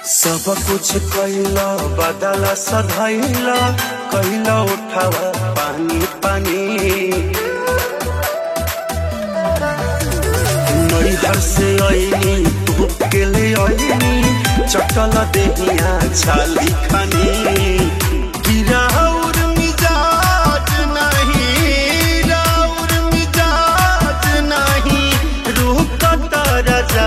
सब कुछ कैला बदला सधैला कैला उठावा पानी पानी नैहर से ऐनी तू के ले ऐनी चटल देहिया छाली खानी गिराउर मिजाज नहीं राउर मिजाज नहीं रूह का राजा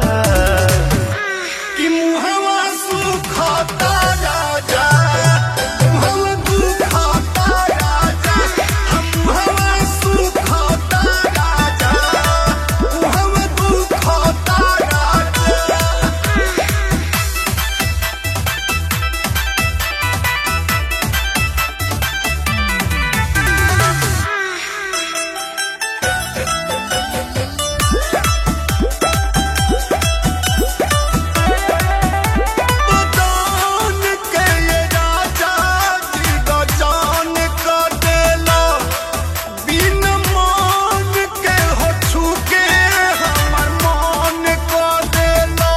कि मुहवा सुखाता राजा मुहवा दुखाता राजा हम मुहवा सुखाता राजा मुहवा दुखाता राजा बदान के ये राजा जी गजान का देला बिन मान के हो छूके हमर मान का देला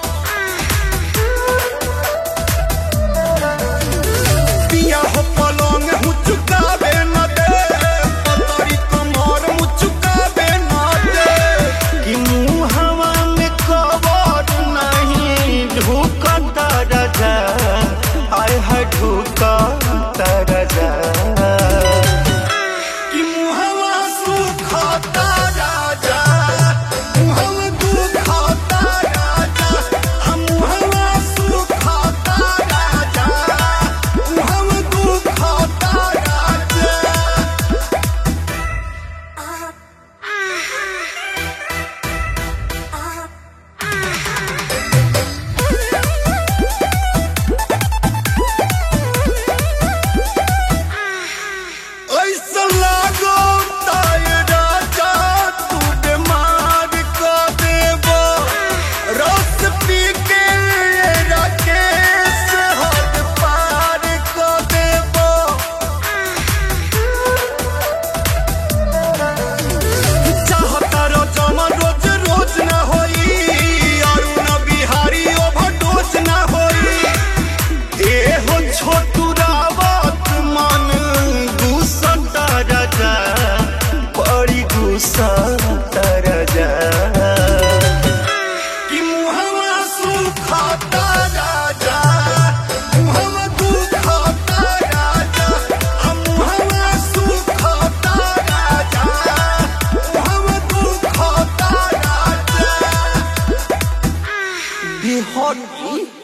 पिया हो पलंग हूँ चुकावे न दे पतरी कमर हूँ चुकावे न दे कि मुँह हवा में कबर नहीं ढूकता राजा आय है ढूकता राजा कि मुहवा सुखाता राजा मुहवा दुखाता राजा हम मुहवा सुखाता राजा मुहवा दुखाता राजा ऐसा लागो ताय राजा तू बीमार को देबो रस पी के राकेश हद पार को देबो चाहता रो जमा रोज रोज ना होई अरुण बिहारी ओवरडोज ना होई ए हो छोटू रावत मन गुस्सा राजा बड़ी गुस्सा राजा कि मुहवा सुखाता राजा मुहवा दुखाता राजा हम मुहवा सुखाता राजा मुहवा दुखाता राजा बिहार